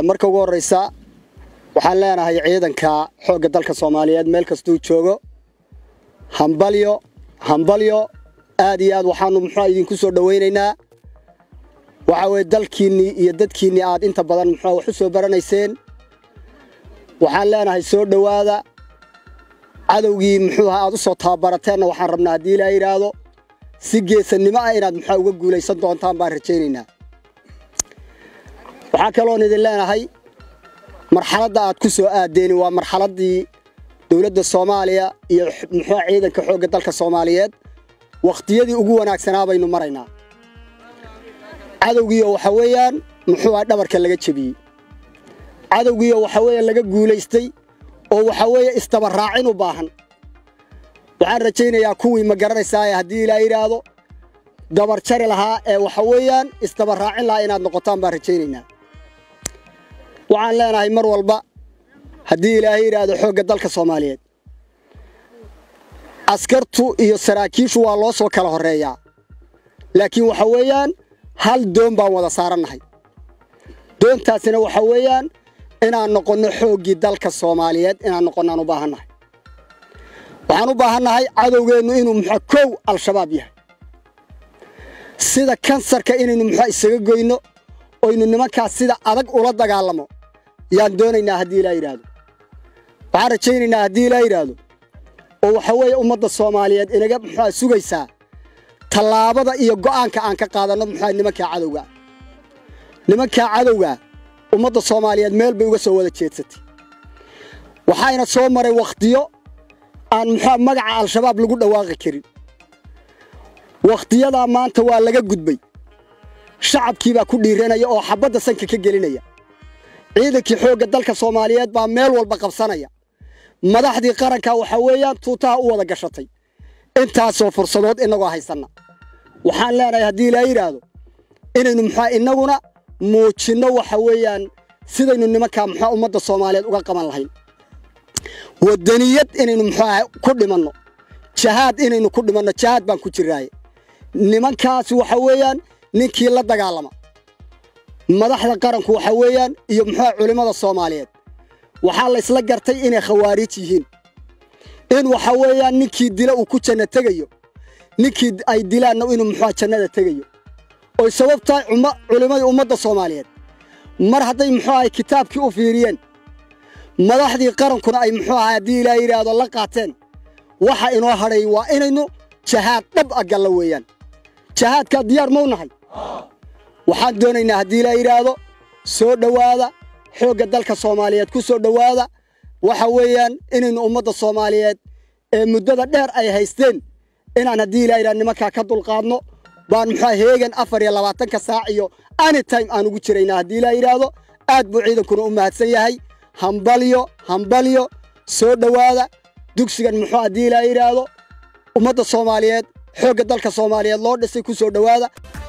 marka ugu horreysa waxaan leenahay ciidanka xoogga dalka soomaaliyeed meel kastuu joogo hambalyo hambalyo aad iyo aad waxaanu muxua idinku soo dhowaynaynaa waxa weye dalkiinnii iyo dadkiinnii aad inta badan muxua wax u soo baranayseen waxaan leenahay soo dhowaada cadowgii muxuuha aad u soo tababarateenna waxaan rabnaa haddii ilaa yidhaahdo si geesannimo ah inaad muxua uga guulaysan doontaan baan rajaynaynaa waxaa kaloon idin leenahay marxaladda aad ku soo aadeeni waa marxaladdii dowladda soomaaliya iyo muxua ciidanka xoogga dalka soomaaliyeed wakhtiyadii ugu wanaagsanaa baynu maraynaa cadowgiioo waxa weeyaan muxuuha dhabarka laga jebiyey cadowgiioo waxa weeye laga guulaystay oo waxa weeye istabaraacin u baahan waxaan rajaynayaa kuwii ma garanaysaaye haddii ilaa yidhaahdo dabar jari lahaa ee waxa weeyaan istabaraacin lahaa inaad noqotaan baan rajaynaynaa waxaan leenahay mar walba haddii ilaahay yidhaahdo xoogga dalka soomaaliyeed askartu iyo saraakiishu waa loo soo kala horreeyaa laakiin waxa weeyaan hal doon baan wada saarannahay doontaasina waxa weeyaan inaan noqonno xooggii dalka soomaaliyeed inaan noqonnaan u baahannahay waxaan u baahannahay cadowgeennu inuu muxua kow al-shabaab yahay sida kansarka inaynu muxua isaga goyno oynu nimankaas sida adag ula dagaalamo yaan doonaynaa haddii ilaa yidhaahdo waxaan rajaynaynaa haddii ilaa yidhaahdo oo waxa weeye ummadda soomaaliyeed inaga muxua sugaysaa tallaabada iyo go'aanka aan ka qaadanno muxua nimankaa cadowgaa nimankaa cadowgaa ummadda soomaaliyeed meel bay uga soo wada jeedsatay waxayna soo maray wakhtiyo aan muxua magaca al-shabaab lagu dhawaaqi karin wakhtiyadaa maanta waa laga gudbay shacabkii baa ku dhiiranaya oo xabbadda sanka ka gelinaya ciidankii xoogga dalka soomaaliyeed baa meel walba qabsanaya madaxdii qaranka waxa weeyaan tuutaha u wada gashatay intaasoo fursadood innagoo haysanna waxaan leenahay haddii ilaa yidhaahdo inaynu muxua innaguna muujinno waxa weeyaan sidaynu nimankaa muxua ummadda soomaaliyeed uga qaban lahayn waddaniyad inaynu muxuaha ku dhimanno jahaad inaynu ku dhimanno jahaad baan ku jiraaye nimankaasi waxa weeyaan ninkii la dagaalama madaxda qaranku waxa weeyaan iyo muxuuha culimmada soomaaliyeed waxaa laysla gartay inay khawaariij yihiin in waxa weeyaan ninkii dila uu ku janno tegayo ninkii ay dilaanna inuu muxuuha jannada tegayo oy sababtahay culimmadii ummadda soomaaliyeed mar hadday muxuu ahay kitaabkii u fiiriyeen madaxdii qarankuna ay muxuu ahay haddii ilaa yidhaahdo la qaateen waxa inoo hadhay waa inaynu jahaad dhab a galla weeyaan jahaadkaa diyaar mau nahay waxaan doonaynaa haddii ilaa yidhaahdo soo dhowaada xoogga dalka soomaaliyeed ku soo dhowaada waxa weeyaan inaynu ummadda soomaaliyeed ee muddada dheer ay haysteen inaan haddii ilaa yidhahdo nimankaa ka dulqaadno baan muxua heegan afar iyo labaatanka saac iyo anytime aan ugu jiraynaa haddii ilaa yidhaahdo aad buu ciidankuna u mahadsan yahay hambalyo hambalyo soo dhowaada dugsigan muxuu haddii ilaa yidhaahdo ummadda soomaaliyeed xoogga dalka soomaaliyeed loo dhisay ku soo dhowaada